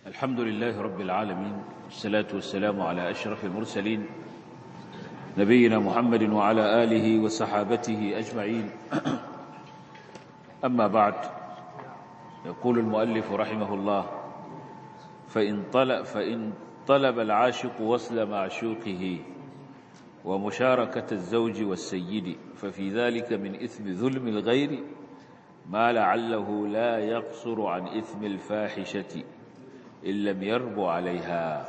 الحمد لله رب العالمين والصلاة والسلام على أشرف المرسلين نبينا محمد وعلى آله وصحابته أجمعين أما بعد يقول المؤلف رحمه الله فإن طلب, فإن طلب العاشق وصل معشوقه ومشاركة الزوج والسيد ففي ذلك من إثم ظلم الغير ما لعله لا يقصر عن إثم الفاحشة إن لم يرب عليها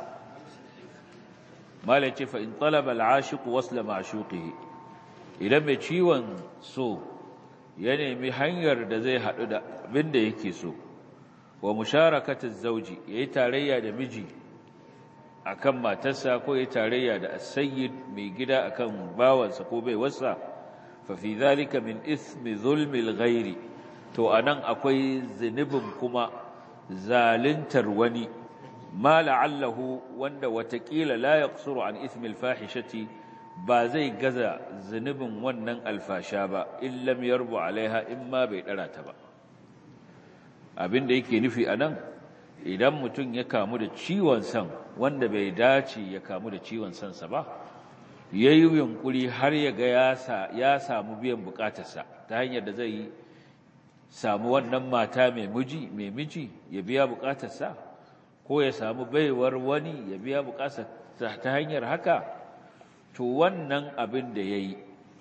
ما لك فإن طلب العاشق وصل معشوقه إذا ما ciwon so ya nemi hanyar da zai haɗu da abin da yake so wa musharakatar zauji ya yi tarayya da miji akan matarsa ko ya tarayya da asayyid mai gida akan bawansa ko bai wasa fa fi zalika min ismi zulmil ghairi to anan akwai zunubin kuma zalintar wani ma la'allahu wanda watakila la yaqsuru an ismil fahishati ba zai gaza zunubin wannan alfasha ba in lam yarbu alaiha in ma bai dara ta ba abinda yake nufi anan idan mutum ya kamu da ciwon san wanda bai dace ya kamu da ciwon sansa ba yayi yunkuri har ya ga ya samu biyan bukatarsa ta hanyar da zai samu wannan mata mai miji mai miji ya biya bukatarsa ko ya samu baiwar wani ya biya bukatarsa ta hanyar haka to wannan abin da yayi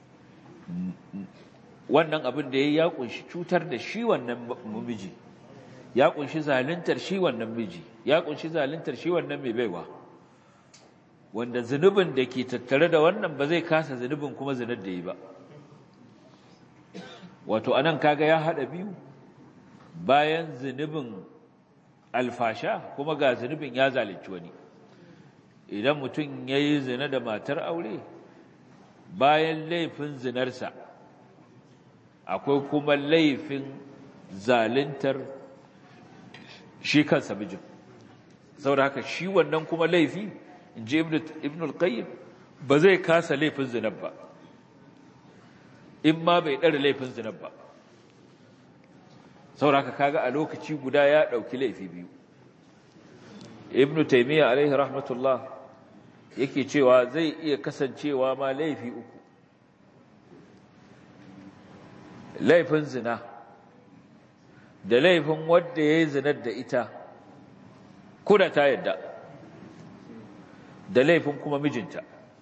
wannan abin da yayi ya kunshi cutar da shi wannan miji ya kunshi zaluntar shi wannan miji ya kunshi zaluntar shi wannan mai baiwa wanda zunubin da ke tattare da wannan ba zai kasa zunubin kuma zinar da yi ba wato anan kaga ya hada biyu bayan zunubin alfasha kuma ga zunubin ya zalunci wani idan mutum ya yi zina da matar aure bayan laifin zinarsa akwai kuma laifin zaluntar shi kansa mijin saboda haka shi wannan kuma laifi in ji ibn al-qayyim ba zai kasa laifin zinar ba in ma bai ɗara laifin zinar ba saboda haka kaga a lokaci guda ya ɗauki laifi biyu ibn taymiya alaihi rahmatullah yake cewa zai iya kasancewa ma laifi uku laifin zina da laifin wadda ya yi zinar da ita kuna ta yadda da laifin kuma mijinta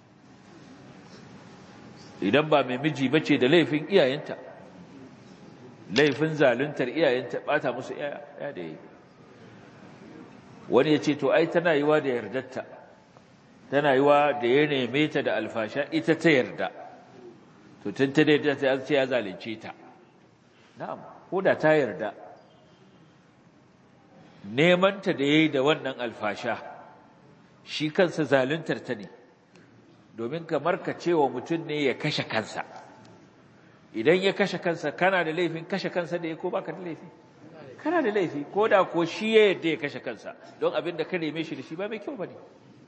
idan ba mai miji bace da laifin iyayenta laifin zaluntar iyayenta bata musu ya da yi wani ya ce to ai tana yiwa da yardarta tana yiwa da ya neme ta da alfasha ita ta yarda to tun ta da ta ce ya zalunce ta na'am ko da ta yarda nemanta da yayi da wannan alfasha shi kansa zaluntar ta ne domin kamar ka cewa mutum ne ya kashe kansa idan ya kashe kansa kana da laifin kashe kansa da ya ko baka da laifi kana da laifi ko da ko shi ya yadda ya kashe kansa don abin da ka neme shi da shi ba mai kyau bane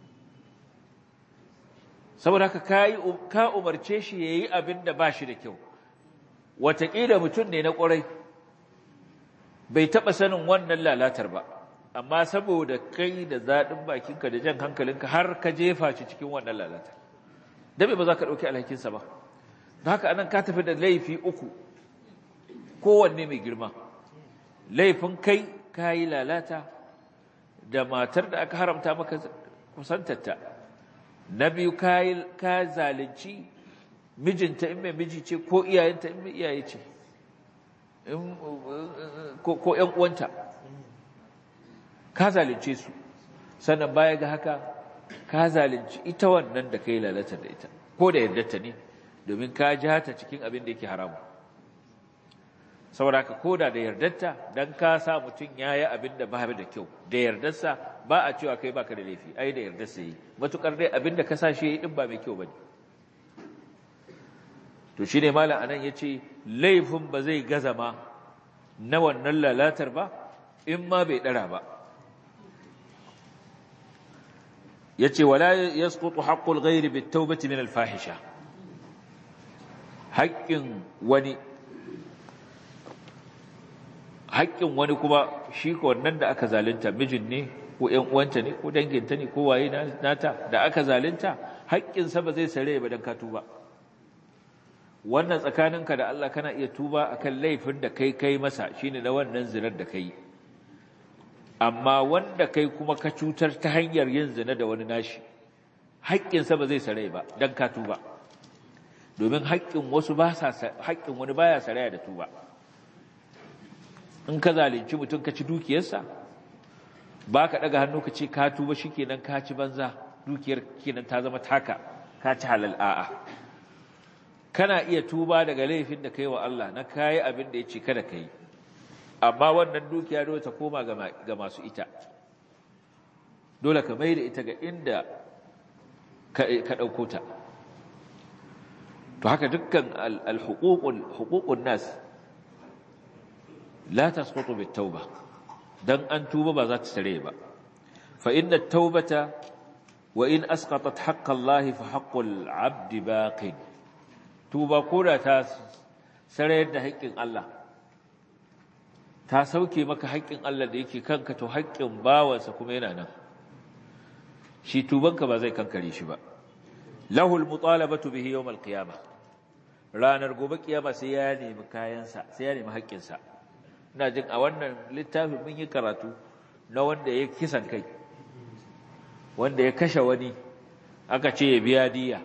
saboda haka ka umarce shi ya yi abin da ba shi da kyau wataƙila mutum ne na ƙwarai bai taɓa sanin wannan lalatar ba amma saboda kai da zaɗin bakinka da jan hankalinka har ka jefa shi cikin wannan lalatar dabe ba za ka ɗauki alhakinsa ba da haka anan ka tafi da laifi uku kowanne mai girma laifin kai ka yi lalata da matar da aka haramta maka kusantarta na biyu ka zalunci mijinta in mai miji ce ko iyayenta in mai iyaye ce ko ‘yan uwanta ka zalunce su sannan baya ga haka ka zalunci ita wannan da ka yi lalata da ita ko da yardarta ne domin ka ji hata cikin abin da yake haramu saboda ka koda da yardarta don ka sa mutum ya yi abin da ba da kyau da yardarsa ba a cewa kai baka da laifi ai da yardarsa yi matukar dai abin da ka sa shi ya yi din ba mai kyau ba ne to shi ne malam anan ya ce laifin ba zai gaza ma na wannan lalatar ba in ma bai ɗara ba ya ce wala ya skutu haƙƙul gairi bi taubati min alfahisha haƙƙin wani haƙƙin wani kuma shi ko wannan da aka zalunta mijin ne ko ƴan uwanta ne ko danginta ne ko waye nata da aka zalunta haƙƙinsa ba zai sare ba dan ka tuba wannan tsakaninka da Allah kana iya tuba akan laifin da kai kai masa shine na wannan zinar da kai amma wanda kai kuma ka cutar ta hanyar yin zina da wani nashi haƙƙinsa ba zai sare ba dan ka tuba domin haƙƙin wasu ba sa haƙƙin wani baya saraya da tuba in ka zalunci mutum ka ci dukiyarsa ba ka ɗaga hannu ka ce ka tuba shikenan ka ci banza dukiyar kenan ta zama taka ka ci halal a'a kana iya tuba daga laifin da kai wa Allah na kayi abin da ya ce kada kai amma wannan dukiya dole ta koma ga masu ita dole ka mai da ita ga inda ka ɗauko ta to haka dukkan al-huququn nas la tasqutu bit-tauba dan an tuba ba za ta tare ba fa inna at-taubata wa in asqatat haqqa Allah fa haqqul 'abdi baqin tuba koda ta sarayar da haƙƙin Allah ta sauke maka haƙƙin Allah da yake kanka to haƙƙin bawansa kuma yana nan shi tubanka ba zai kankare shi ba lahul mutalabatu bihi yawm al-qiyamah ranar gobe kiyama sai ya nemi kayansa sai ya nemi haƙƙinsa ina jin a wannan littafin mun yi karatu na wanda ya kisan kai wanda ya kashe wani aka ce ya biya diya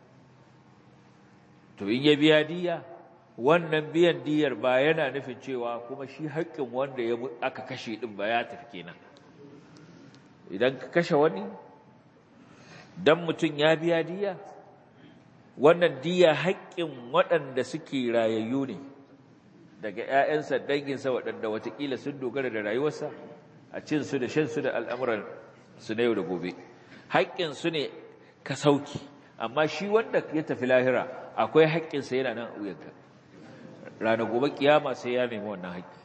to in ya biya diya wannan biyan diyar ba yana nufin cewa kuma shi haƙƙin wanda ya aka kashe din ba ya tafi kenan idan ka kashe wani dan mutum ya biya diya wannan diya haƙƙin waɗanda suke rayayyu ne daga ‘ya'yansa danginsa waɗanda watakila sun dogara da rayuwarsa a cinsu da shansu da al'amuran su na yau da gobe haƙƙinsu ne ka sauki amma shi wanda ya tafi lahira akwai haƙƙinsa yana nan a wuyanka ranar gobe kiyama sai ya nemi wannan haƙƙi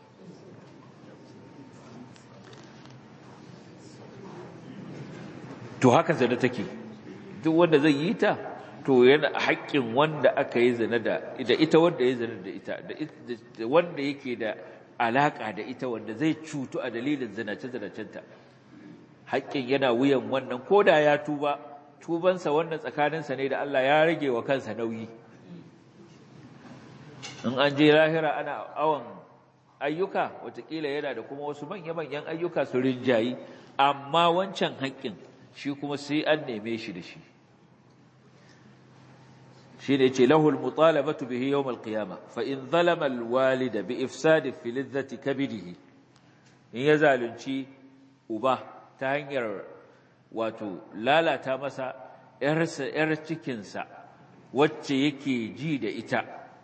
to haka zane take duk wanda zai yi ta to yana haƙƙin wanda aka yi zina da da ita wanda ya zina da ita da wanda yake da alaƙa da ita wanda zai cutu a dalilin zinace-zinacenta haƙƙin yana wuyan wannan ko da ya tuba tubansa wannan tsakaninsa ne da Allah ya rage wa kansa nauyi in an je lahira ana awon ayyuka watakila yana da kuma wasu manya-manyan ayyuka su rinjayi amma wancan haƙƙin shi kuma sai an neme shi da shi shi ne ce lahul mutalabatu bihi yawm al-qiyama fa in zalama al-walida bi ifsad fi lizzati kabidihi in ya zalunci uba ta hanyar wato lalata masa yarsa yar cikin sa wacce yake ji da ita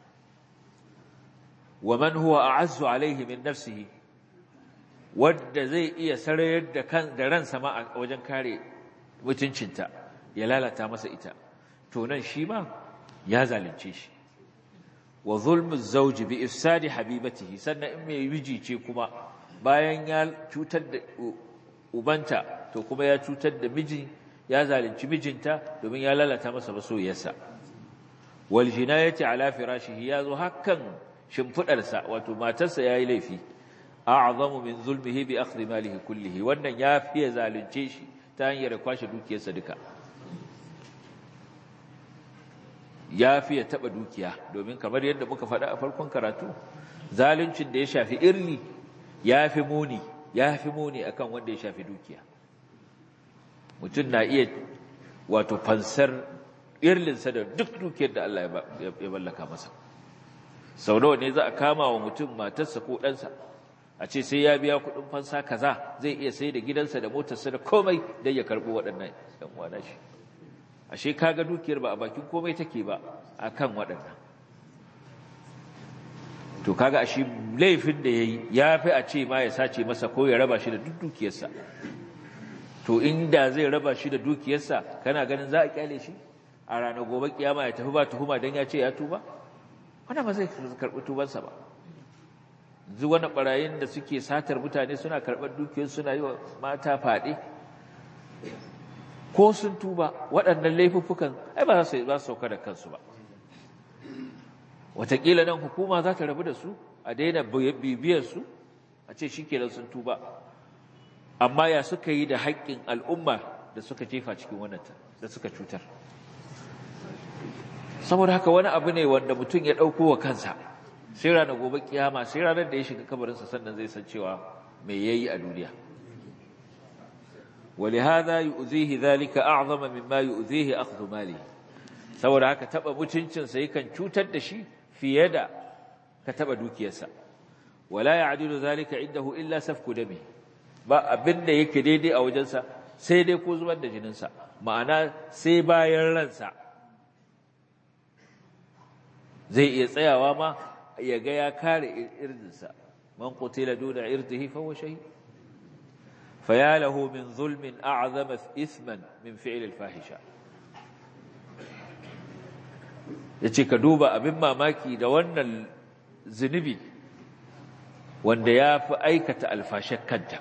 wa man huwa a'azzu alayhi min nafsihi wanda zai iya sarayar da kan da ransa ma a wajen kare mutuncinta ya lalata masa ita to nan shi ma ya zalunce shi wa zulmu zawji bi ifsadi habibatihi sannan in mai miji ce kuma bayan ya cutar da ubanta to kuma ya cutar da miji ya zalunci mijinta domin ya lalata masa masoyarsa wal jinayati ala firashihi ya zo hakan shimfidarsa wato matarsa yayi laifi a'zamu min zulmihi bi akhdhi malihi kullihi wannan ya fiye zalunce shi ta hanyar kwashe dukiyarsa duka ya fi ya taɓa dukiya domin kamar yadda muka faɗa a farkon karatu zaluncin da ya shafi irli ya fi muni ya fi muni akan wanda ya shafi dukiya mutum na iya wato fansar irlinsa da duk dukiyar da Allah ya mallaka masa sau nawa ne za a kama wa mutum matarsa ko ɗansa a ce sai ya biya kuɗin fansa kaza zai iya sai da gidansa da motarsa da komai don ya karɓi waɗannan ɗan uwana shi ashe kaga dukiyar ba a bakin komai take ba akan waɗannan to kaga ashe laifin da yayi yafi a ce ma ya sace masa ko ya raba shi da duk dukiyarsa to inda zai raba shi da dukiyarsa kana ganin za a kyale shi a ranar gobe kiyama ya tafi ba tuhuma dan ya ce ya tuba wannan ba zai karɓi tubansa ba yanzu wani barayin da suke satar mutane suna karɓar dukiyar suna yi wa mata faɗi ko sun tuba waɗannan laifuffukan ai ba za su sauka da kansu ba wataƙila nan hukuma za ta rabu da su a daina bibiyar su a ce shi kenan sun tuba amma ya suka yi da haƙƙin al'umma da suka jefa cikin wannan da suka cutar saboda haka wani abu ne wanda mutum ya ɗauko wa kansa sai ranar gobe kiyama sai ranar da ya shiga kabarinsa sannan zai san cewa me yayi a duniya ولهذا يؤذيه ذلك أعظم مما يؤذيه أخذ ماله saboda haka taba mutuncinsa yakan cutar da shi fiye da ka taba dukiyarsa wala ya'dilu zalika indahu illa safku dami ba abinda yake daidai a wajensa sai dai ko zubar da jininsa ma'ana sai bayan ransa zai iya tsayawa ma ya ga ya kare irdinsa man qutila duna irdihi fa huwa shahid فيا له من ظلم أعظم إثما من فعل الفاحشة yace ka duba abin mamaki da wannan zunubi wanda ya fi aikata alfashar kanta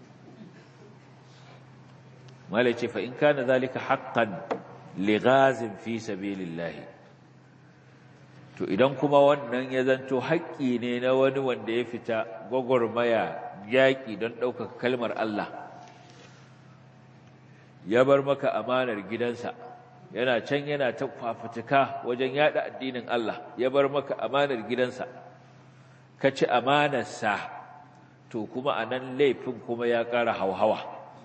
mala ce fa in kana zalika haqqan lighazin fi sabilillah to idan kuma wannan ya zanto haƙƙi ne na wani wanda ya fita gwagwarmaya yaƙi don ɗaukaka kalmar Allah ya bar maka amanar gidansa yana can yana ta fafutuka wajen yaɗa addinin Allah ya bar maka amanar gidansa ka ci amanarsa to kuma a nan laifin kuma ya ƙara hauhawa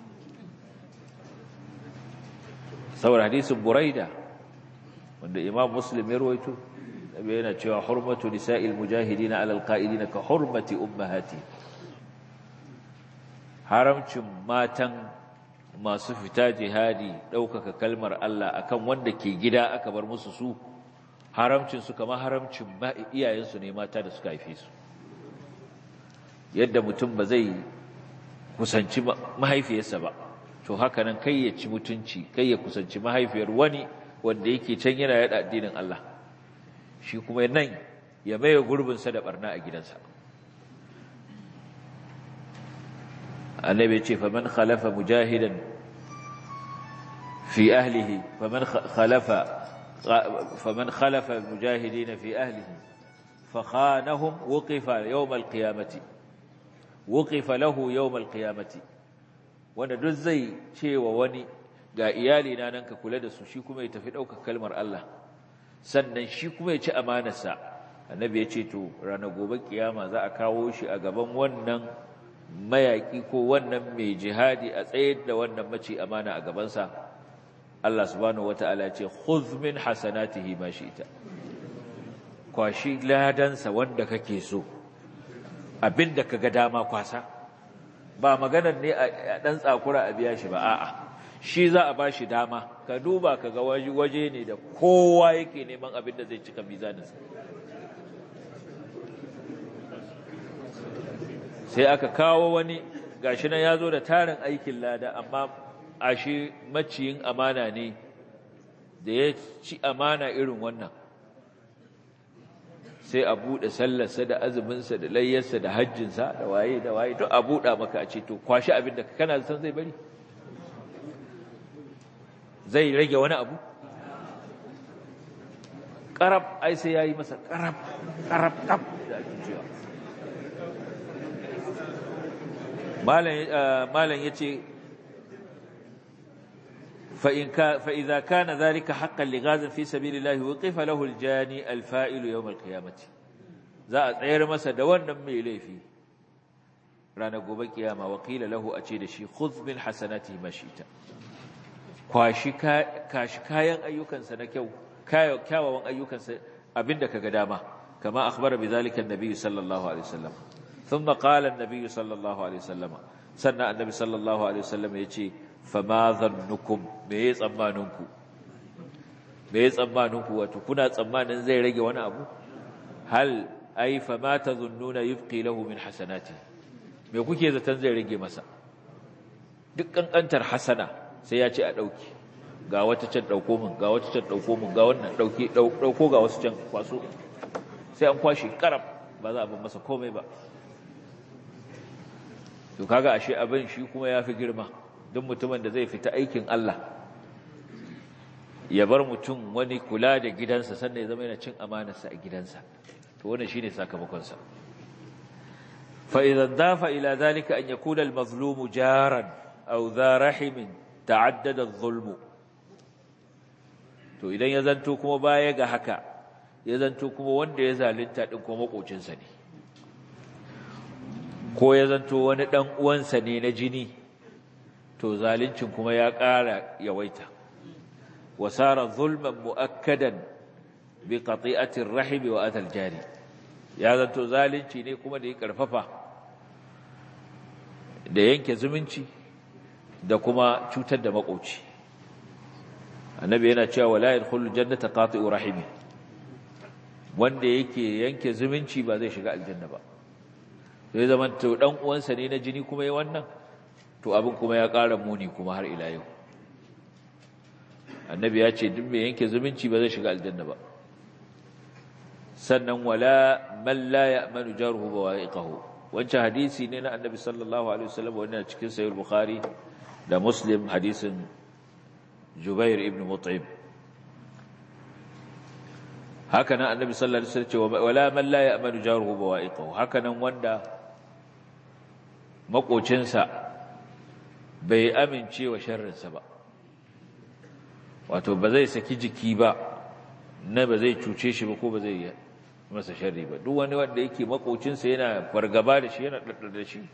saboda hadisin buraida wanda imam muslim ya rawaito yana cewa hurmatu nisa'il mujahidina alal qa'idina ka hurmati ummahati haramcin matan masu fita jihadi ɗaukaka kalmar Allah akan wanda ke gida aka bar musu su haramcin su kamar haramcin iyayensu ne mata da suka haife su yadda mutum ba zai kusanci mahaifiyarsa ba to haka nan kai ya ci mutunci kai ya kusanci mahaifiyar wani wanda yake can yana yada addinin Allah shi kuma nan ya maye gurbinsa da barna a gidansa annabi ce faman khalafa mujahidan fi ahlihi faman khalafa faman khalafa mujahidin fi ahlihi fakhanahum wuqifa yawm alqiyamati wuqifa lahu yawm alqiyamati wanda duk zai cewa wani ga iyali na nan ka kula da su shi kuma ya tafi ɗaukar kalmar Allah sannan shi kuma ya ci amanarsa annabi ya ce to ranar gobe kiyama za a kawo shi a gaban wannan mayaki ko wannan mai jihadi a tsayar da wannan mace amana a gabansa Allah subhanahu wataala ce khudh min hasanatihi ma shi'ta kwashi ladansa wanda kake so abinda kaga dama kwasa ba maganar ne a dan tsakura a biya shi ba a'a shi za a bashi dama ka duba kaga waje ne da kowa yake neman abin da zai cika mizaninsa sai aka kawo wani gashi nan ya zo da tarin aikin lada amma a shi maciyin amana ne da ya ci amana irin wannan sai a buɗe sallarsa da azuminsa da layyarsa da hajjinsa da waye da waye duk a buɗa maka a ce to kwashi abin da kana san zai bari zai rage wani abu ƙarab ai sai ya yi masa ƙarab ƙarab ƙaf da ake cewa malam ya ce فإذا كان ذلك حقا لغاز في سبيل الله وقف له الجاني الفائل يوم القيامة za a tsayar masa da wannan mai laifi ranar gobe kiyama wakila lahu a ce da shi khudh min hasanati mashita kwashi kashi kayan ayyukansa na kyau kyawawan ayyukansa abinda kaga dama kama akhbara bidhalika an-nabi sallallahu alaihi wasallam thumma qala an-nabi sallallahu alaihi wasallam sannan annabi sallallahu alaihi wasallam yace fama dhannukum me ya tsammaninku me ya tsammaninku wato kuna tsammanin zai rage wani abu hal ai fama tadhunnuna yubqi lahu min hasanati me kuke zaton zai rage masa duk kankantar hasana sai ya ce a dauki ga wata can dauko min ga wata can dauko min ga wannan dauki dauko ga wasu can kwaso sai an kwashi karab ba za a bar masa komai ba to kaga ashe abin shi kuma yafi girma duk mutumin da zai fita aikin Allah ya bar mutum wani kula da gidansa sannan ya zama yana cin amanarsa a gidansa to wannan shine sakamakonsa فإذا ضاف إلى ذلك أن يكون المظلوم جارا أو ذا رحم تعدد الظلم to idan ya zanto kuma baya ga haka ya zanto kuma wanda ya zalunta din kuma makocinsa ne ko ya zanto wani dan uwansa ne na jini to zaluncin kuma ya ƙara yawaita wasara zulman muakkadan bi qati'ati ar-rahim wa atal jari ya zanto zalunci ne kuma da ya karfafa da yanke zumunci da kuma cutar da makoci annabi yana cewa wala yadkhulul jannata qati'u rahimi wanda yake yanke zumunci ba zai shiga aljanna ba sai zaman to dan uwansa ne na jini kuma yayin wannan to abin kuma ya ƙara muni kuma har ila yau annabi ya ce duk mai yanke zumunci ba zai shiga aljanna ba sannan wala man la ya'manu jaruhu bawa'iqahu wancan hadisi ne na annabi sallallahu alaihi wasallam wannan cikin sahih bukhari da muslim hadisin jubair ibn mut'im haka nan annabi sallallahu alaihi wasallam ce wala man la ya'manu jaruhu bawa'iqahu haka nan wanda makocinsa bai amince wa sharrinsa ba wato ba zai saki jiki ba na ba zai cuce shi ba ko ba zai masa sharri ba duk wani wanda yake makocinsa yana fargaba da shi yana daddar da shi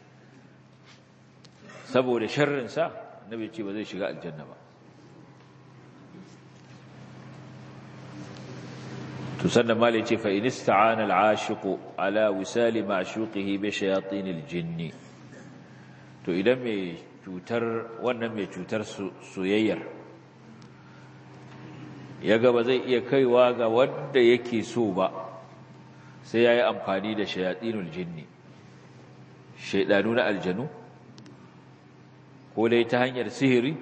saboda sharrinsa annabi ce ba zai shiga aljanna ba to sannan malai ce fa in ista'ana al-ashiqu ala wisali ma'shuqihi bi shayatin al-jinn to idan mai cutar wannan mai cutar soyayyar yaga ba zai iya kaiwa ga wanda yake so ba sai yayi amfani da shayatinul jinni shaydanu na aljanu ko dai ta hanyar sihiri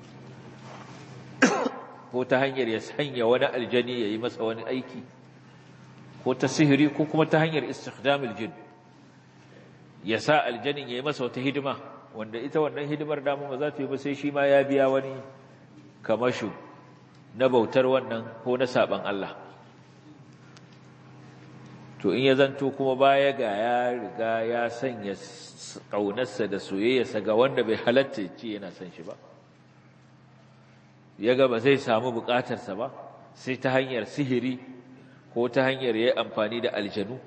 ko ta hanyar ya sanya wani aljani ya yi masa wani aiki ko ta sihiri ko kuma ta hanyar istikhdamil jin ya sa aljanin ya yi masa wata hidima wanda ita wannan hidimar damu ba za ta yi ba sai shi ma ya biya wani kamashu na bautar wannan ko na saban Allah to in ya zanto kuma baya ga ya riga ya sanya ƙaunarsa da soyayyarsa ga wanda bai halatta ce yana son shi ba ya ga ba zai samu bukatarsa ba sai ta hanyar sihiri ko ta hanyar yayi amfani da aljanu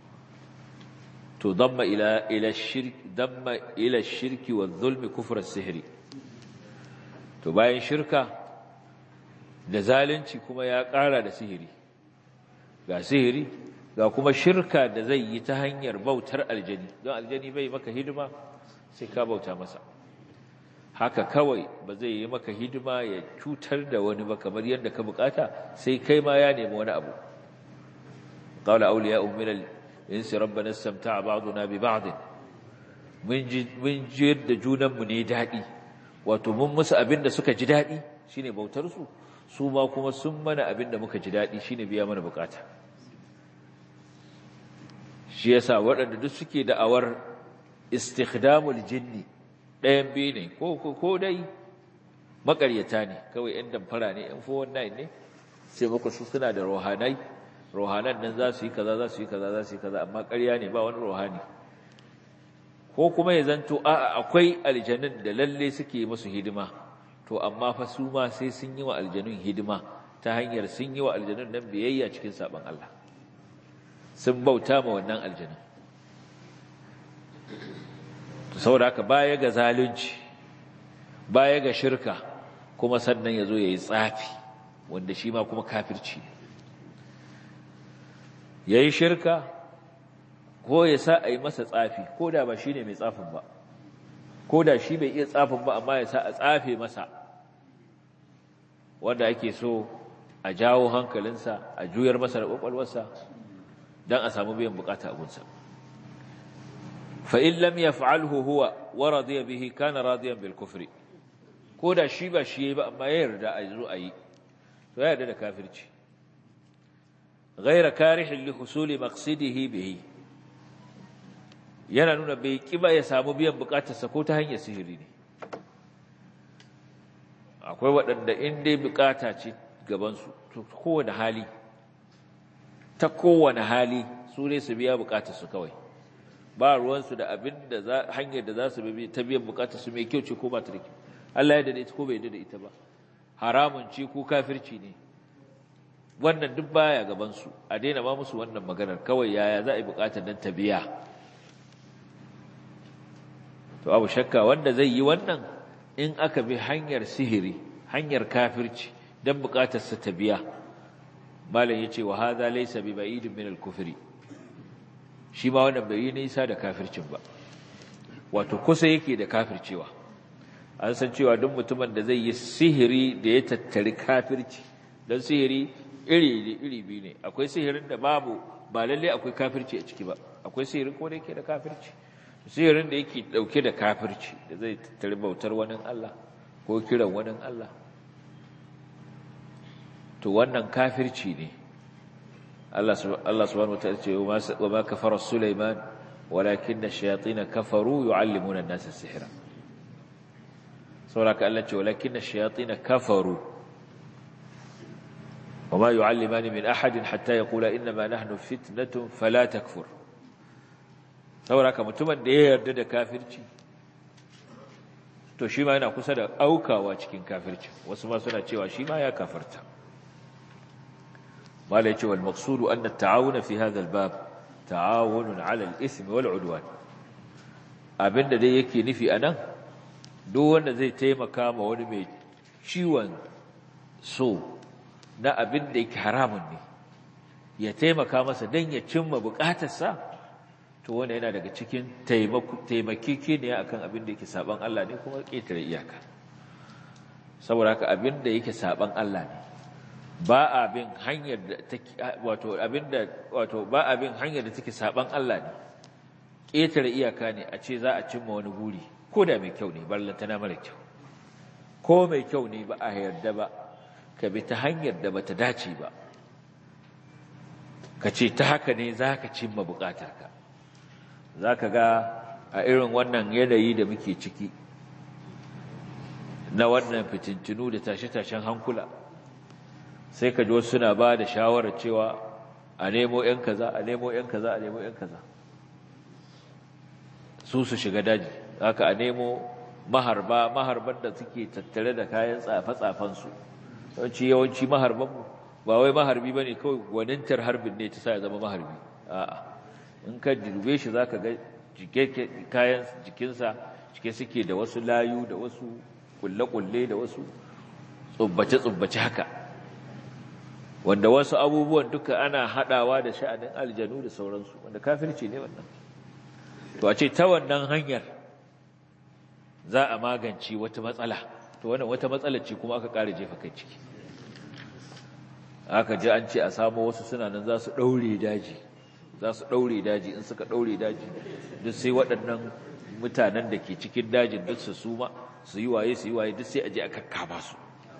to damma ila ila shirk damma ila shirki wa zulmi kufr sihiri to bayan shirka da zalunci kuma ya ƙara da sihiri ga sihiri ga kuma shirka da zai yi ta hanyar bautar aljani don aljani bai maka hidima sai ka bauta masa haka kawai ba zai yi maka hidima ya cutar da wani ba kamar yadda ka bukata sai kai ma ya nemi wani abu qala awliya min al-insi rabbana istamta'a ba'duna bi ba'd mun ji mun ji da junan mu ne dadi wato mun musu abinda suka ji dadi shine bautar su su ma kuma sun mana abinda muka ji dadi shine biya mana bukata shi yasa waɗanda duk suke da'awar istikhdamul jinni ɗayan biyu ne ko dai makaryata ne kawai ‘yan damfara ne ‘yan fowon nai ne sai muku su suna da rohanai rohanan nan za su yi kaza za su yi kaza za su yi kaza amma ƙarya ne ba wani rohani ko kuma ya zanto a akwai aljanun da lalle suke musu hidima to amma fa su ma sai sun yi wa aljanun hidima ta hanyar sun yi wa aljanun nan biyayya cikin saɓon Allah sun bauta ma wannan aljanun saboda haka baya ga zalunci baya ga shirka kuma sannan ya zo ya yi tsafi wanda shi ma kuma kafirci ya yi shirka ko ya sa a yi masa tsafi ko da ba shi ne mai tsafin ba ko da shi bai iya tsafin ba amma ya sa a tsafe masa wanda ake so a jawo hankalinsa a juyar masa da ƙwaƙwalwarsa don a samu biyan bukata abunsa فإن لم يفعله هو ورضي به كان راضيا بالكفر كودا شي با شي با اما يرضى ايزو اي تو يرضى da kafirci غير كارح لحصول مقصده به yana nuna bai kiba ya samu biyan bukatarsa ko ta hanyar sihiri ne akwai waɗanda in dai bukata ce gabansu to kowane hali ta kowane hali su ne su biya bukatarsu kawai ba ruwansu da abin da za hanyar da za su bi ta biyan bukatar su mai kyau ce ko ba ta da kyau Allah ya dade ita ko bai dade ita ba haramun ce ko kafirci ne wannan duk baya gaban su a daina ba musu wannan maganar kawai yaya za a yi bukatar nan ta biya to abu shakka wanda zai yi wannan in aka bi hanyar sihiri hanyar kafirci dan bukatar sa ta biya malam yace wa hadha laysa bi ba'idin min al-kufri shi ma wannan bai yi nisa da kafircin ba wato kusa yake da kafircewa an san cewa duk mutumin da zai yi sihiri da ya tattari kafirci don sihiri iri iri biyu ne akwai sihirin da babu ba lalle akwai kafirci a ciki ba akwai sihirin ko da yake da kafirci sihirin da yake dauke da kafirci da zai tattari bautar wani Allah ko kiran wani Allah to wannan kafirci ne Allah subhanahu wataala ce wa ma kafara Sulaiman walakinna ash-shayatin kafaru yu'allimuna an-nasa as-sihra saboda Allah ce walakinna ash-shayatin kafaru وما يعلمان من أحد حتى يقول إنما نحن فتنة فلا تكفر saboda mutumin da ya yarda da kafirci to shi ma yana kusa da aukawa cikin kafirci wasu ma suna cewa shi ma ya kafarta ما لا يجي والمقصود أن التعاون في هذا الباب تعاون على الإثم والعدوان abinda dai yake nufi anan duk wanda zai taimaka ma wani mai ciwon so na abin da yake haramun ne ya taimaka masa don ya cimma bukatarsa to wanda yana daga cikin taimakeke ne akan abin da yake saban Allah ne kuma ƙetare iyaka saboda haka abin da yake saban Allah ne ba abin hanyar da take wato abinda wato ba abin hanyar da take saban Allah ne ƙetare iyaka ne a ce za a cimma wani buri ko da mai kyau ne ballantana mara kyau ko mai kyau ne ba a yarda ba ka bi ta hanyar da bata dace ba ka ce ta haka ne za ka cimma bukatarka za ka ga a irin wannan yanayi da muke ciki na wannan fitintinu da tashe-tashen hankula sai ka ji wasu suna ba da shawarar cewa a nemo 'yan kaza a nemo 'yan kaza a nemo 'yan kaza su su shiga daji haka a nemo maharba maharban da suke tattare da kayan tsafe-tsafensu yawanci yawanci maharbanmu ba wai maharbi ba ne kawai gwanintar harbin ne ta sa ya zama maharbi a'a in ka dube shi za ka ga kayan jikinsa cike suke da wasu layu da wasu kulle-kulle da wasu tsubbace-tsubbace haka wanda wasu abubuwan duka ana haɗawa da sha'anin aljanu da sauransu wanda kafirci ne wannan to a ce ta wannan hanyar za a magance wata matsala to wannan wata matsala ce kuma aka ƙara jefa kai ciki aka ji an ce a samu wasu suna nan za su ɗaure daji za su ɗaure daji in suka ɗaure daji duk sai waɗannan mutanen da ke cikin dajin duk su suma su yi waye su yi waye duk sai a je a kakkama su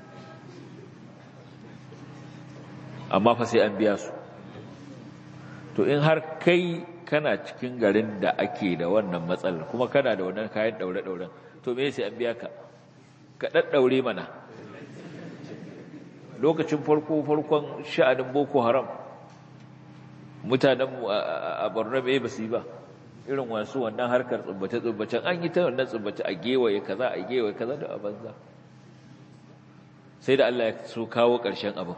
amma fa sai an biya su to in har kai kana cikin garin da ake da wannan matsalar kuma kana da wannan kayan ɗaure-ɗauren to me sai an biya ka ka ɗaɗɗaure mana lokacin farko farkon sha'anin boko haram mutanenmu a borno bai ba su yi ba irin wasu wannan harkar tsubbace-tsubbacen an yi ta wannan tsubbace a gewaye kaza a gewaye kaza da abanza sai da Allah ya so kawo ƙarshen abin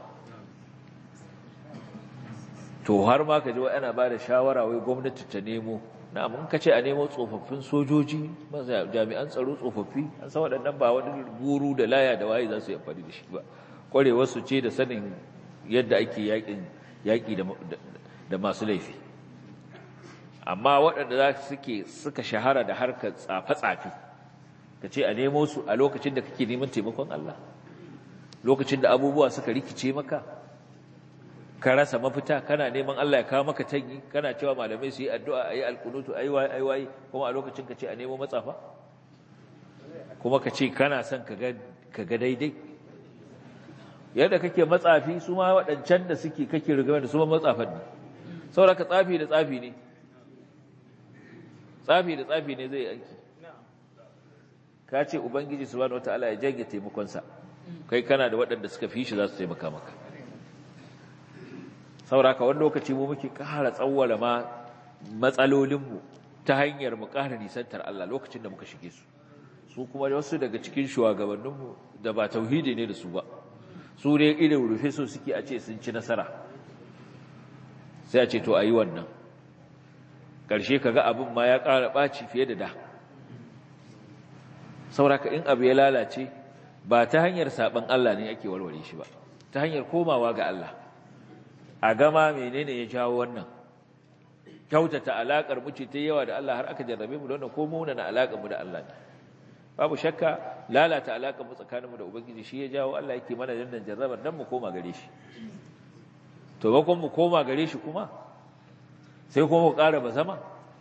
to har ma ka ji wa ana ba da shawara wai gwamnati ta nemo na mun ka ce a nemo tsofaffin sojoji jami'an tsaro tsofaffi an san waɗannan ba wani guru da laya da waye za su yi amfani da shi ba ƙwarewarsu ce da sanin yadda ake yaƙi da masu laifi amma waɗanda za suke suka shahara da harkar tsafe-tsafe ka ce a nemo su a lokacin da kake neman taimakon Allah lokacin da abubuwa suka rikice maka ka rasa mafita kana neman Allah ya kawo maka tanyi kana cewa malamai su yi addu'a a yi alkunutu a yi waye kuma a lokacin ka ce a nemo matsafa kuma ka ce kana son ka ga daidai yadda kake matsafi su ma waɗancan da suke kake rigama da su ma matsafan ne saboda ka tsafi da tsafi ne tsafi da tsafi ne zai aiki ka ce ubangiji subhanahu wataala ya jage taimakonsa kai kana da waɗanda suka fi shi za su taimaka maka saboda ka wani lokaci mu muke ƙara tsawwala ma matsalolinmu ta hanyar mu ƙara nisantar Allah lokacin da muka shige su su kuma wasu daga cikin shugabanninmu da ba tauhidi ne da su ba su ne irin rufe so suke a ce sun ci nasara sai a ce to a yi wannan ƙarshe ka ga abin ma ya ƙara ɓaci fiye da da sauraka in abu ya lalace ba ta hanyar saɓan Allah ne ake warware shi ba ta hanyar komawa ga Allah a gama menene ya jawo wannan kyautata alaƙar mu ce ta yawa da Allah har aka jarrabe mu da wannan ko muna na alaƙar mu da Allah ne babu shakka lalata alaƙar mu tsakaninmu da ubangiji shi ya jawo Allah yake mana dandan jarrabar dan mu koma gare shi to bakon mu koma gare shi kuma sai kuma mu ƙara ba zama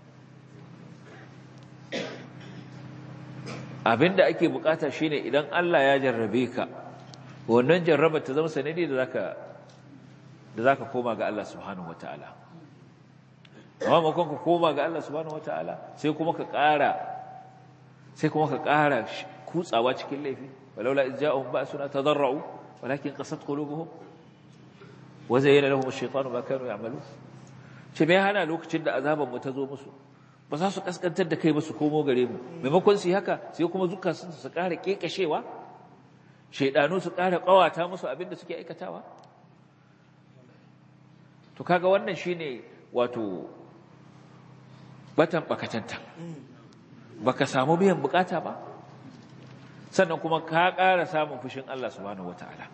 abinda ake bukata shine idan Allah ya jarrabe ka wannan jarraba ta zama sanadi da zaka da zaka koma ga Allah subhanahu wataala amma makon ka koma ga Allah subhanahu wataala sai kuma ka ƙara sai kuma ka ƙara kutsawa cikin laifi walaula iz ja'ahum ba'suna tadarra'u walakin qasat qulubuhum wa zayyana lahum ash-shaytanu ma kanu ya'malun ce me hana lokacin da azaban mu ta zo musu ba za su kaskantar da kai ba su komo gare mu maimakon su yi haka sai kuma zuka su su ƙara kekashewa shaidanu su ƙara ƙawata musu abin da suke aikatawa to kaga wannan shine wato batan bakatanta baka samu biyan bukata ba sannan kuma ka ƙara samun fushin Allah subhanahu wataala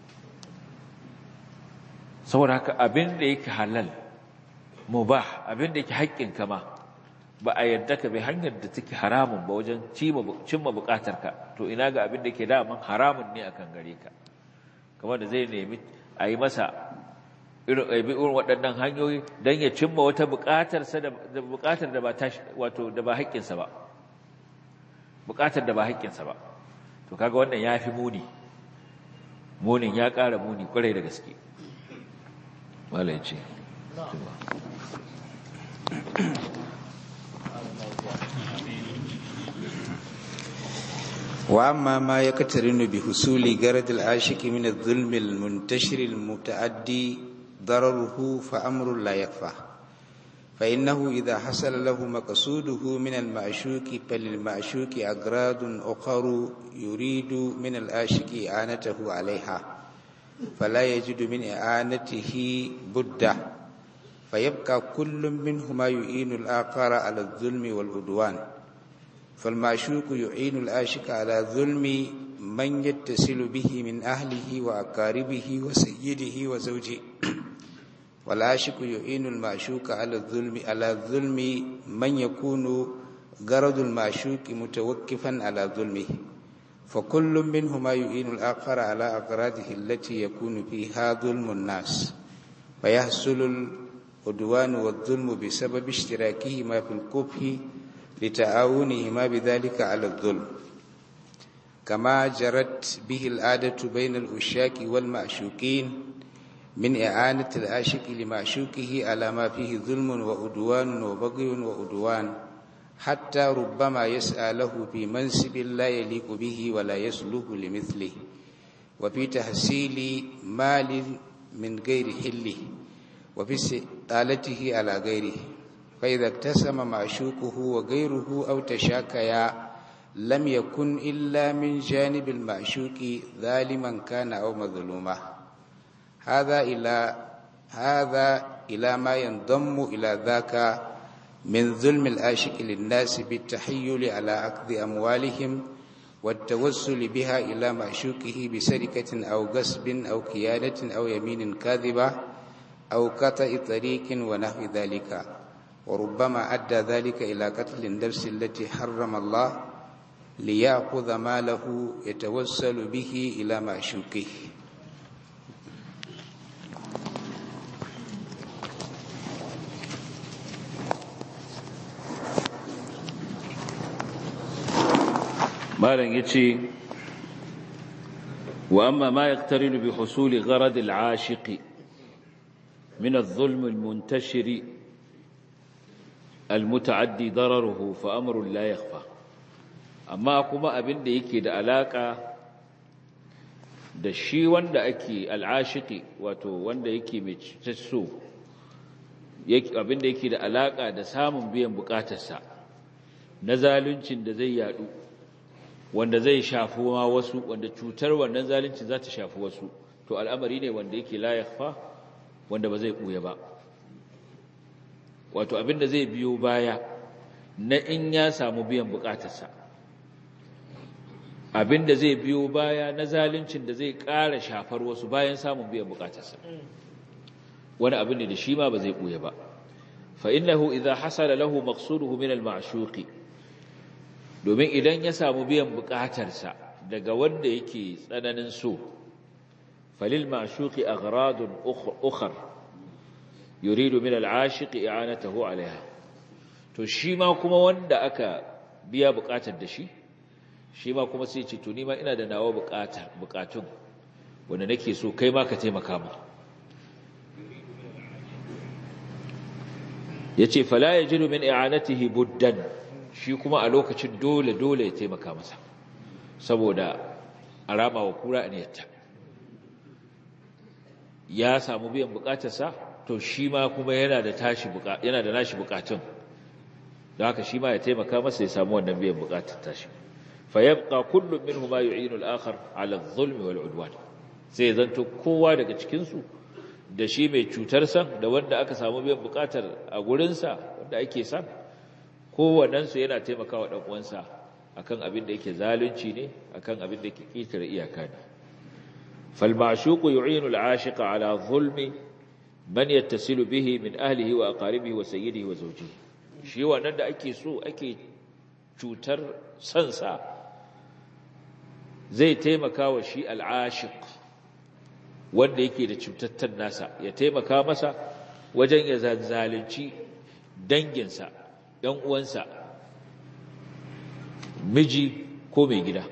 saboda haka abin da yake halal mubah abin da yake haƙƙin kama ba a yadda ka bi hanyar da take haramun ba wajen cimma bukatarka to ina ga abin da ke daman haramun ne akan gare ka kamar da zai nemi a yi masa irin waɗannan hanyoyi don ya cimma wata bukatarsa da bukatar da ba wato da ba haƙƙinsa ba bukatar da ba haƙƙinsa ba to kaga wannan ya fi muni munin ya ƙara muni ƙwarai da gaske malai ce وأما ما يقترن بحصول جرد العاشق من الظلم المنتشر المتعدي ضرره فأمر لا يكفى فإنه إذا حصل له مقصوده من المعشوق فللمعشوق أغراض أخر يريد من العاشق إعانته عليها فلا يجد من إعانته بده فيبقى كل منهما يعين الآخر على الظلم والعدوان فالمعشوق يعين العاشق على ظلم من يتصل به من أهله وأقاربه وسيده وزوجه والعاشق يعين المعشوق على الظلم على الظلم من يكون غرض المعشوق متوقفا على ظلمه فكل منهما يعين الآخر على أغراضه التي يكون فيها ظلم الناس فيحصل العدوان والظلم بسبب اشتراكهما في القبح لتعاونهما بذلك على الظلم كما جرت به العادة بين الأشاك والمعشوقين من إعانة العاشق لمعشوقه على ما فيه ظلم وعدوان وبغي وعدوان حتى ربما يسعى له في منصب لا يليق به ولا يصلح لمثله وفي تحصيل مال من غير حله وفي استطالته على غيره فإذا اقتسم معشوقه وغيره أو تشاكيا لم يكن إلا من جانب المعشوق ظالما كان أو مظلوما هذا إلى هذا إلى ما ينضم إلى ذاك من ظلم العاشق للناس بالتحيل على أخذ أموالهم والتوسل بها إلى معشوقه بسرقة أو غصب أو خيانة أو يمين كاذبة أو قطع طريق ونحو ذلك وربما أدى ذلك إلى قتل النفس التي حرم الله ليأخذ ماله يتوسل به إلى معشوقه malam yace wa amma ma yaqtarinu bi husuli gharad al-ashiqi min adh-dhulm al-muntashir al-muta'addi dararuhu fa amru la yakhfa amma kuma abin da yake da alaka da shi wanda ake al-ashiqi wato wanda yake mai so abin da yake da alaka da samun biyan bukatarsa na zaluncin da zai yadu wanda zai shafi ma wasu wanda cutar wannan zalunci za ta shafi wasu to al'amari ne wanda yake la yakhfa wanda ba zai buya ba wato abin da zai biyo baya na in ya samu biyan bukatarsa abin da zai biyo baya na zaluncin da zai ƙara shafar wasu bayan samun biyan bukatarsa wani abin ne da shi ma ba zai buya ba fa innahu idza hasala lahu maqsuduhu min al-ma'shuqi domin idan ya samu biyan bukatarsa daga wanda yake tsananin so falil ma'shuqi aghradun ukhra yuridu min al-ashiq i'anatahu 'alayha to shi ma kuma wanda aka biya bukatar da shi shi ma kuma sai ce to ni ma ina da nawa bukata bukatun wanda nake so kai ma ka taimaka mu yace fala yajidu min i'anatihi buddan shi kuma a lokacin dole dole ya taimaka masa saboda arama wa kura aniyarta ya samu biyan bukatarsa to shi ma kuma yana da tashi yana da nashi bukatun don haka shi ma ya taimaka masa ya samu wannan biyan bukatar tashi fa yabqa kullu minhum ma yu'inu al-akhar 'ala adh-dhulmi wal-'udwan sai zanto kowa daga cikin su da shi mai cutar san da wanda aka samu biyan bukatar a gurin sa wanda ake san kowannen su yana taimakawa dan uwansa akan abin da yake zalunci ne akan abin da yake kitar iyaka ne fal ma'shuqu yu'inu al-'ashiqa 'ala dhulmi man yattasilu bihi min ahlihi wa aqaribihi wa sayyidihi wa zawjihi shi wannan da ake so ake cutar sansa zai taimaka wa shi al'ashiq wanda yake da cutattar nasa ya taimaka masa wajen ya zalunci danginsa ‘yan uwansa miji ko mai gida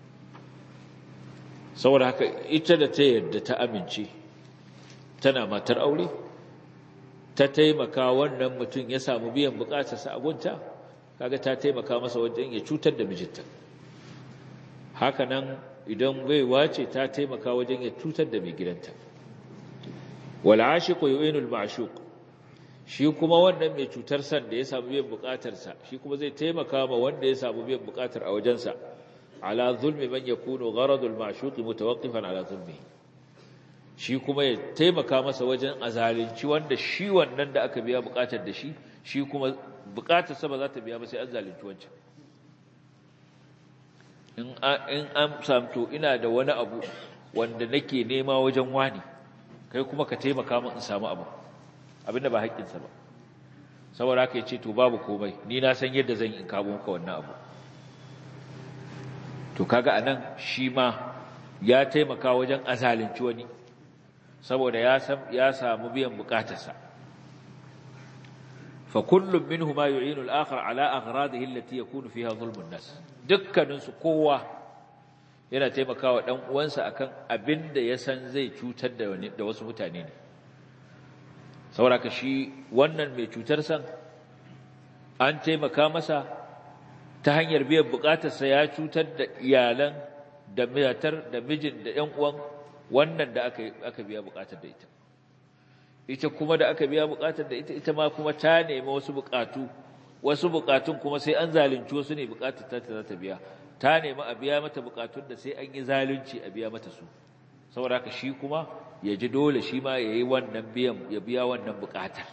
saboda haka ita da ta yarda ta amince tana matar aure ta taimaka wannan mutum ya samu biyan bukatarsa a gunta kaga ta taimaka masa wajen ya cutar da mijinta hakanan idan baiwa ce ta taimaka wajen ya cutar da mai gidanta wal ashiqu yu'inu al ma'shuq shi kuma wannan mai cutar san da ya samu biyan bukatarsa shi kuma zai taimaka ma wanda ya samu biyan bukatar a wajensa ala zulmi man yakunu gharadu al ma'shuq mutawaqqifan ala zulmihi shi kuma ya taimaka masa wajen azalinci wanda shi wannan da aka biya bukatar da shi shi kuma bukatar sa ba za ta biya ba sai an zalunci wancan in an samto ina da wani abu wanda nake nema wajen wani kai kuma ka taimaka min in samu abu abinda ba haƙƙinsa ba saboda haka ya ce to babu komai ni na san yadda zan in kawo maka wannan abu to kaga anan shi ma ya taimaka wajen azalinci wani saboda ya samu biyan bukatarsa fa kullum minhuma yu'inu al-akhar ala aghradihi allati yakunu fiha zulmun nas dukkanin su kowa yana taimakawa dan uwansa akan abinda ya san zai cutar da wani da wasu mutane ne saboda ka shi wannan mai cutar san an taimaka masa ta hanyar biyan bukatarsa ya cutar da iyalan da matar da mijin da ƴan uwan wannan da aka aka biya bukatar da ita ita kuma da aka biya bukatar da ita ita ma kuma ta nemi wasu bukatu wasu bukatun kuma sai an zalunci wasu ne bukatar ta za ta biya ta nemi a biya mata bukatun da sai an yi zalunci a biya mata su saboda haka shi kuma ya ji dole shi ma yayi wannan biyan ya biya wannan bukatar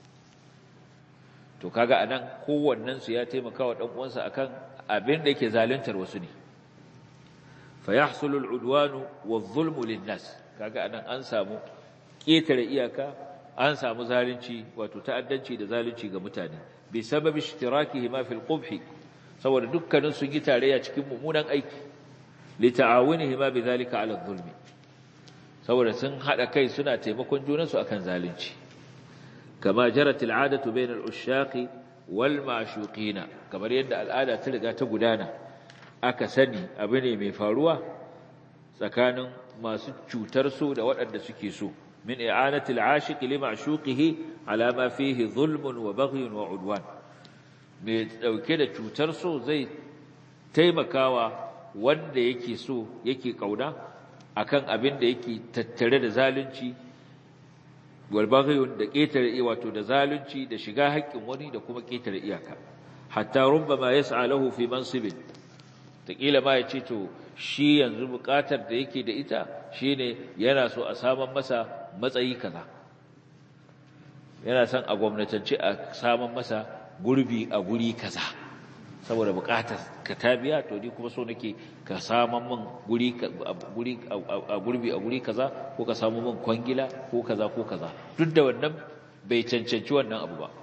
to kaga anan kowannen su ya taimaka wa dan uwansa akan abin da yake zaluntar wasu ne فيحصل العدوان والظلم للناس kaga anan an samu ketare iyaka an samu zalunci wato ta'addanci da zalunci ga mutane bi sababi ishtirakihim fi al-qubh saboda dukkanin su yi tarayya cikin mummunan aiki li ta'awunihim bi zalika ala adh-dhulm saboda sun hada kai suna taimakon junansu akan zalunci kama jarat al-'adatu bayna al-ushaqi wal ma'shuqina kamar yadda al'ada ta riga ta gudana aka sani abu ne mai faruwa tsakanin masu cutar so da waɗanda suke so min i'anatil ashiqi li ma'shuqihi ala ma fihi zulmun wa baghyun wa udwan mai dauke da cutar so zai taimakawa wanda yake so yake kauna akan abin da yake tattare da zalunci walbaghiyun da ƙetare wato da zalunci da shiga haƙƙin wani da kuma ƙetare iyaka hatta rubbama yas'a lahu fi mansibin taƙila ma ya ce to shi yanzu buƙatar da yake da ita shine yana so a saman masa matsayi kaza yana son a gwamnatance a saman masa gurbi a guri kaza saboda buƙatar ka ta biya to ni kuma so nake ka saman min guri a gurbi a guri kaza ko ka samu min kwangila ko kaza ko kaza duk da wannan bai cancanci wannan abu ba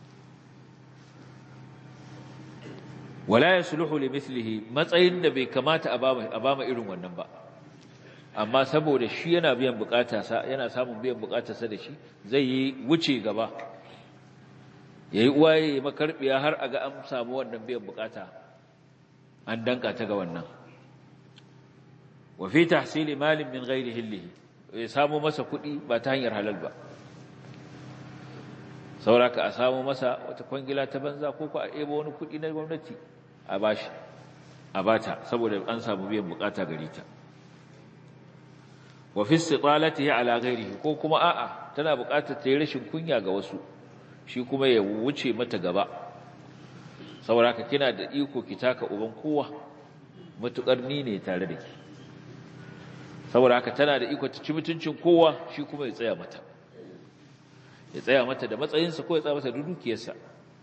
wala yasluhu li mithlihi matsayin da bai kamata a bama a bama irin wannan ba amma saboda shi yana biyan bukata sa yana samun biyan bukatar sa da shi zai yi wuce gaba yayi uwaye makarbiya har aga an samu wannan biyan bukata an danka ta ga wannan wa fi tahsili malin min ghairi hillihi ya samu masa kuɗi ba ta hanyar halal ba sauraka a samu masa wata kwangila ta banza ko ko a ebo wani kuɗi na gwamnati a bashi a bata saboda an samu biyan bukata gare ta wa fi istitalatihi ala ghairihi ko kuma a'a tana bukatar ta yi rashin kunya ga wasu shi kuma ya wuce mata gaba sauraka kina da iko ki taka uban kowa matukar ni ne tare da ki saboda haka tana da iko ta ci mutuncin kowa shi kuma ya tsaya mata ya tsaya mata da matsayinsa ko ya tsaya mata da dukiyarsa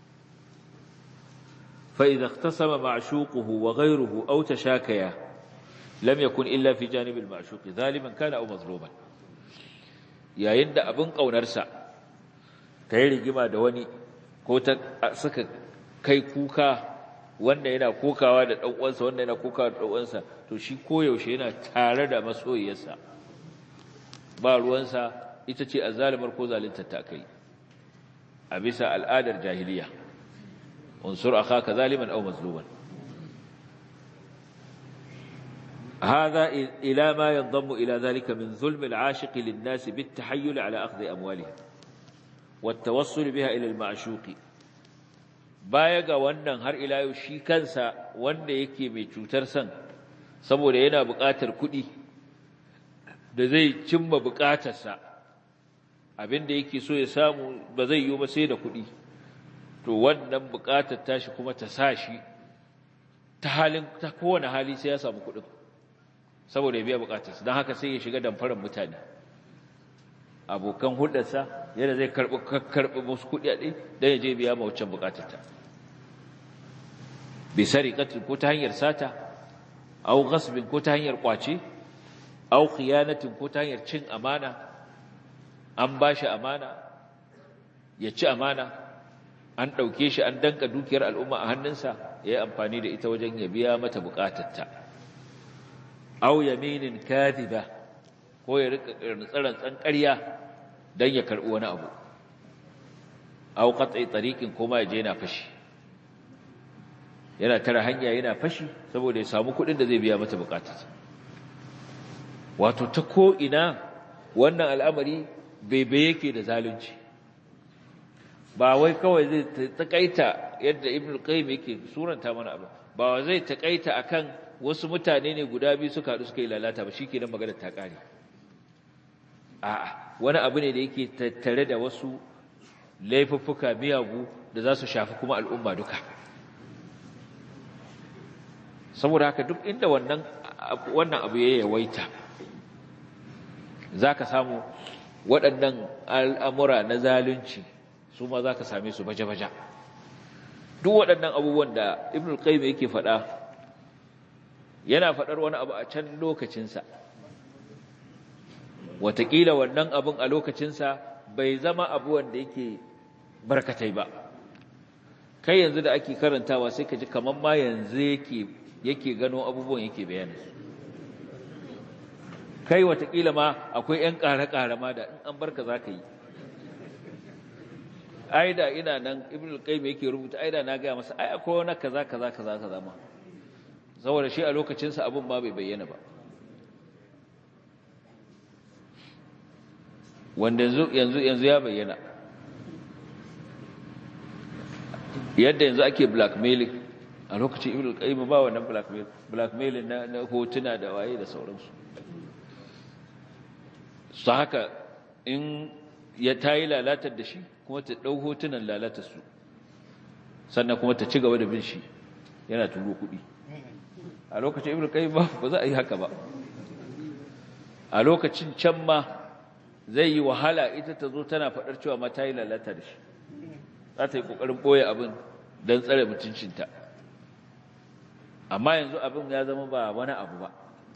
fa idza ikhtasama ma'shuquhu wa ghayruhu aw tashakaya lam yakun illa fi janib al-ma'shuq zaliman kana aw mazluman yayin da abin kaunarsa kai rigima da wani ko ta suka kai kuka wanda yana kokawa da dan uwansa wanda yana kokawa da dan uwansa to shi koyaushe yana tare da masoyiyarsa ba ruwansa ita ce azzalimar ko zalunta ta kai a bisa al'adar jahiliya unsur akhaka zaliman aw mazluman هذا إلى ما ينضم إلى ذلك من ظلم العاشق للناس بالتحيل على أخذ أموالهم والتوصل بها إلى المعشوق baya ga wannan har ila yau shi kansa wanda yake mai cutar san saboda yana buƙatar kuɗi da zai cimma buƙatarsa abinda yake so ya samu ba zai yi ba sai da kuɗi to wannan buƙatar tashi kuma ta sa shi ta halin ta kowane hali sai ya samu kuɗin saboda ya biya buƙatarsa don haka sai ya shiga damfarar mutane abokan hulɗarsa yadda zai karɓi musu kuɗi a ɗin don ya je biya ma waccan buƙatarta bi sariqatin ko ta hanyar sata aw ghasbin ko ta hanyar kwace aw khiyanatin ko ta hanyar cin amana an bashi amana ya ci amana an ɗauke shi an danka dukiyar al'umma a hannunsa ya yi amfani da ita wajen ya biya mata buƙatarta aw yaminin kadhiba ko ya rika rantsan ƙarya dan ya karɓi wani abu aw qat'i tariqin ko ma ya je yana fashi yana tara hanya yana fashi saboda ya samu kuɗin da zai biya mata buƙatarsa wato ta ko ina wannan al'amari bebe yake da zalunci ba wai kawai zai takaita yadda ibn qayyim yake suranta mana abu ba zai takaita akan wasu mutane ne guda biyu suka haɗu suka yi lalata ba shikenan magana ta kare a'a wani abu ne da yake tattare da wasu laifuffuka miyagu da za su shafi kuma al'umma duka saboda haka duk inda wannan wannan abu ya yawaita zaka samu waɗannan al'amura na zalunci su ma za ka same su baje-baje duk waɗannan abubuwan da ibn al-qayyim yake faɗa yana faɗar wani abu a can lokacinsa wataƙila wannan abun a lokacinsa bai zama abu wanda yake barkatai ba kai yanzu da ake karantawa sai ka ji kamar ma yanzu yake yake gano abubuwan yake bayani kai watakila ma akwai ‘yan ƙare-ƙare ma da in an barka za ka yi aida ina nan ibn al-qayyim yake rubuta aida na gaya masa ai akwai wani kaza kaza kaza kaza ma saboda shi a lokacinsa abin ma bai bayyana ba wanda yanzu yanzu ya bayyana yadda yanzu ake blackmailing a lokacin ibn al-qayyim ba wannan blackmail blackmailing na, na hotuna da waye da sauransu su haka in ya ta yi lalatar da shi kuma ta ɗau hotunan lalatar su sannan kuma ta ci gaba da bin shi yana turo kuɗi a lokacin ibn qayyim ba ba za a yi haka ba a lokacin can ma zai yi wahala ita ta zo tana faɗar cewa ma ta yi lalata da shi za ta yi ƙoƙarin ɓoye abin don tsare mutuncinta amma yanzu abin ya zama ba wani abu ba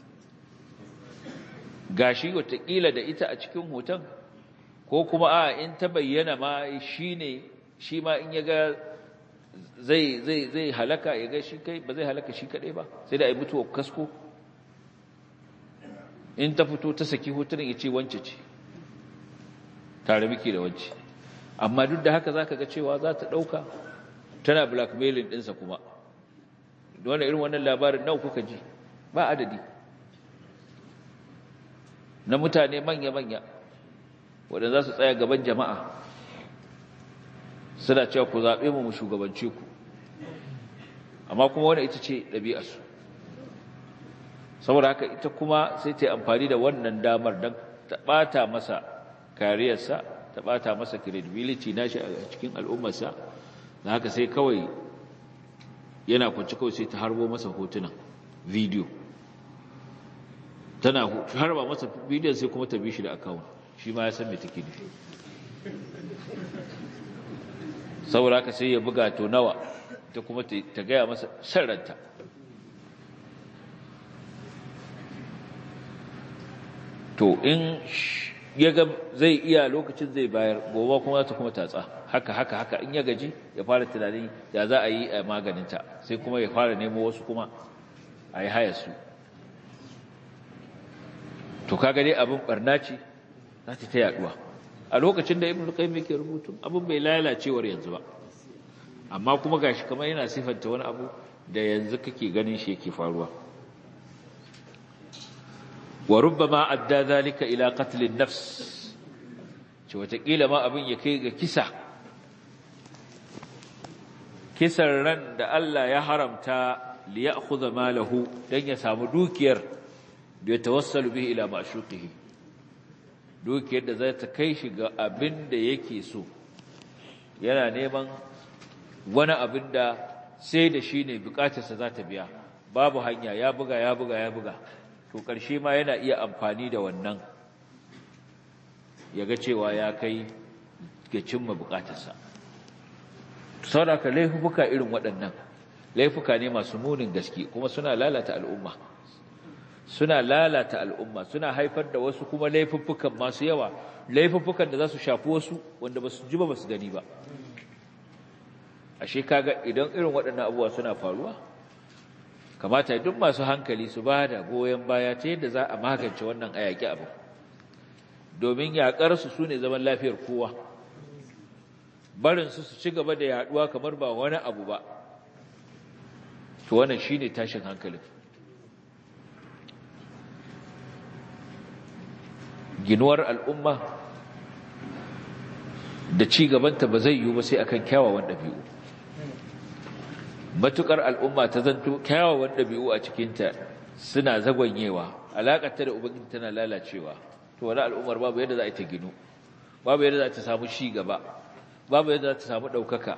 gashi watakila da ita a cikin hoton ko kuma a in ta bayyana ma shi ne shi ma in ya ga zai zai zai halaka ya ga shi kai ba zai halaka shi kadai ba sai da ai mutuwa kasko in ta fito ta saki hotunan ya ce wance ce tare miki da wance amma duk da haka zaka ga cewa za ta dauka tana blackmailing ɗinsa kuma wannan irin wannan labarin nawa kuka ji ba adadi na mutane manya-manya waɗanda za su tsaya gaban jama'a suna cewa ku zaɓe mu mu shugabance ku amma kuma wani ita ce ɗabi'arsu saboda haka ita kuma sai ta yi amfani da wannan damar don ta ɓata masa kariyarsa ta ɓata masa credibility nashi a cikin al'ummarsa da haka sai kawai yana kwanci kawai sai ta harbo masa hotunan video tana harba masa bidiyon sai kuma ta bi shi da akawun shi ma ya san me take nufi saboda haka sai ya buga to nawa ta kuma ta gaya masa sarranta to in ya ga zai iya lokacin zai bayar gobe kuma ta kuma tatsa haka haka haka in ya gaji ya fara tunanin ya za a yi a maganinta sai kuma ya fara nemo wasu kuma a yi haya su to kaga dai abin barna ce za ta ta yaduwa a lokacin da ibnu qayyim yake rubutu abin bai lalacewar yanzu ba amma kuma gashi kamar yana sifanta wani abu da yanzu kake ganin shi yake faruwa wa rubbama adda zalika ila qatl an-nafs ce watakila ma abin ya kai ga kisa kisan ran da Allah ya haramta li ya'khudha malahu dan ya samu dukiyar da ya tawassalu bihi ila ma'shuqihi dukiyar da za ta kai shi ga abin da yake so yana neman wani abin da sai da shi ne bukatarsa za ta biya babu hanya ya buga ya buga ya buga to ƙarshe ma yana iya amfani da wannan ya ga cewa ya kai ga cimma bukatarsa sauraka laifuka irin waɗannan laifuka ne masu munin gaske kuma suna lalata al'umma suna lalata al'umma suna haifar da wasu kuma laifuffukan masu yawa laifuffukan da za su shafi wasu wanda ba su ji ba ba su gani ba ashe kaga idan irin waɗannan abubuwa suna faruwa kamata duk masu hankali su ba da goyon baya ta yadda za a magance wannan ayaki abu domin yaƙarsu su ne zaman lafiyar kowa barinsu su ci gaba da yaɗuwa kamar ba wani abu ba to wannan shi ne tashin hankalin ginuwar al'umma da ci gabanta ba zai yiwu ba sai akan kyawawan ɗabi'u matukar al'umma ta zanto kyawawan ɗabi'u a cikinta suna zagwanyewa alaƙarta da ubangiji tana lalacewa to wani al'ummar babu yadda za a ta ginu babu yadda za ta samu ci gaba babu yadda za ta samu ɗaukaka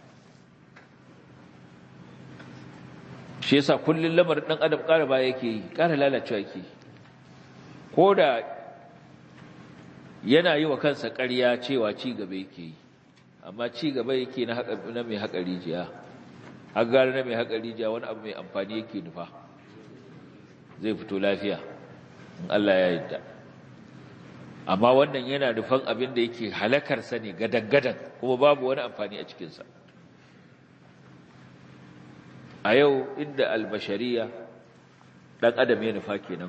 shi yasa kullum lamarin ɗan adam ƙara baya yake yi ƙara lalacewa yake yi ko da yana yi wa kansa ƙarya cewa ci gaba yake yi amma ci gaba yake na mai haƙa rijiya har gari na mai haƙa rijiya wani abu mai amfani yake nufa zai fito lafiya in Allah ya yarda amma wannan yana nufan abin da yake halakarsa ne gadan-gadan kuma babu wani amfani a cikinsa a yau inda albashariya ɗan adam ya nufa kenan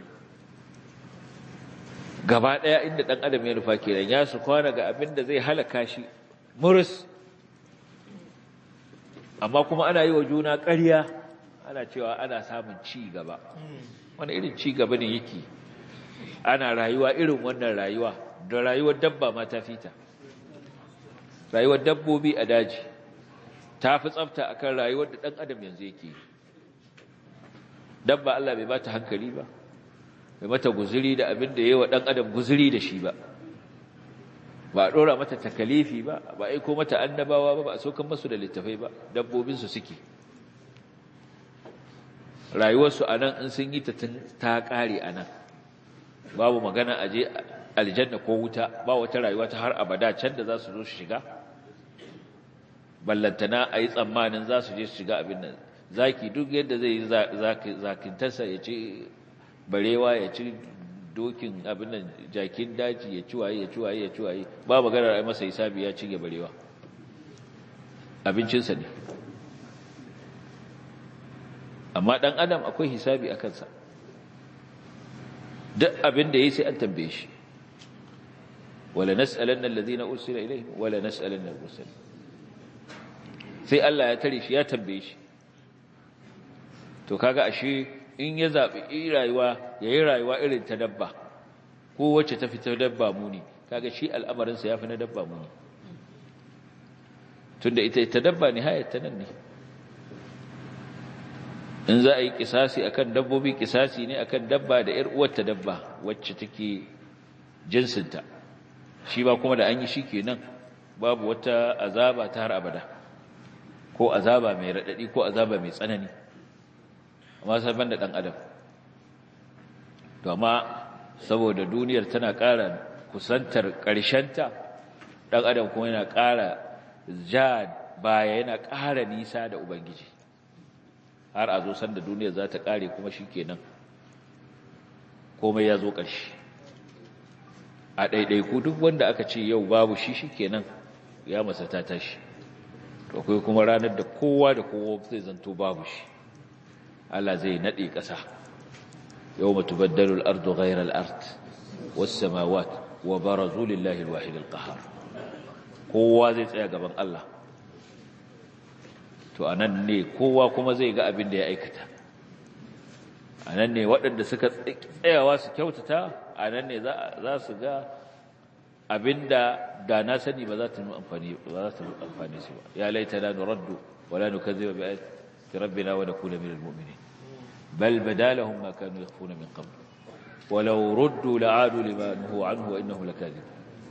gaba ɗaya inda ɗan adam ya nufa kenan ya su kwana ga abin da zai halaka shi murus amma kuma ana yi wa juna ƙarya ana cewa ana samun ci gaba wani irin ci gaba ne yake ana rayuwa irin wannan rayuwa da rayuwar dabba ma ta fita rayuwar dabbobi a daji ta fi tsafta akan rayuwar da ɗan adam yanzu yake dabba Allah bai bata hankali ba bai mata guzuri da abin da yawa ɗan adam guzuri da shi ba ba a ɗora mata takalifi ba ba a aiko mata annabawa ba ba a saukan masu da littafai ba dabbobinsu suke rayuwarsu a nan in sun yi ta ƙare a nan babu magana a je aljanna ko wuta ba wata rayuwa ta har abada can da za su zo su shiga ballantana a yi tsammanin za su je su shiga abin nan zaki duk yadda zai yi zakintarsa ya ci barewa ya ci dokin abin nan jakin daji ya ci waye ya ci waye ya ci waye ba magana a masa hisabi ya ci barewa abincinsa ne amma ɗan adam akwai hisabi a kansa duk abin da ya sai an tambaye shi wala nas'alanna alladhina ursila ilayhim wala nas'alanna al-mursalin sai Allah ya tare shi ya tambaye shi to kaga ashe in ya zabi rayuwa yayi rayuwa irin ta dabba ko wacce ta fita dabba muni kaga shi al'amarin sa yafi na dabba muni tunda ita ita dabba ne hayar ta nan ne in za a yi kisasi akan dabbobi kisasi ne akan dabba da ƴar uwarta dabba wacce take jinsinta shi ba kuma da an yi shi kenan babu wata azaba ta har abada ko azaba mai raɗaɗi ko azaba mai tsanani amma saban da ɗan adam to amma saboda duniyar tana ƙara kusantar ƙarshenta ɗan adam kuma yana ƙara ja baya yana ƙara nisa da ubangiji har a zo sanda duniyar za ta ƙare kuma shi kenan komai ya zo ƙarshe a ɗaiɗaiku duk wanda aka ce yau babu shi shi kenan ya masa ta tashi akwai kuma ranar da kowa da kowa zai zanto babu shi Allah zai naɗe ƙasa yau matu baddalul ardu ghairar art wasu samawat wa barazu lillahi alwahid alqahar kowa zai tsaya gaban Allah to anan ne kowa kuma zai ga abin da ya aikata anan ne waɗanda suka tsayawa su kyautata anan ne za su ga abinda da na sani ba za ta amfani ba za ta amfani su ba ya laita la nuraddu wa la nukazziba bi ayati rabbina wa nakuna minal mu'minin bal badalahum ma kanu yakhfuna min qabl ولو ردوا لعادوا لما نهوا عنه وانه لكاذب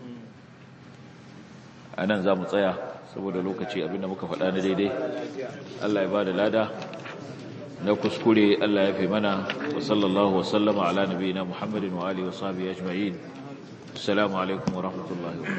anan zamu tsaya saboda lokaci abinda muka faɗa na daidai Allah ya bada lada na kuskure Allah ya fi mana wa sallallahu wa sallama ala nabiyina Muhammadin wa alihi wa sahbihi ajma'in assalamu alaikum wa rahmatullahi wa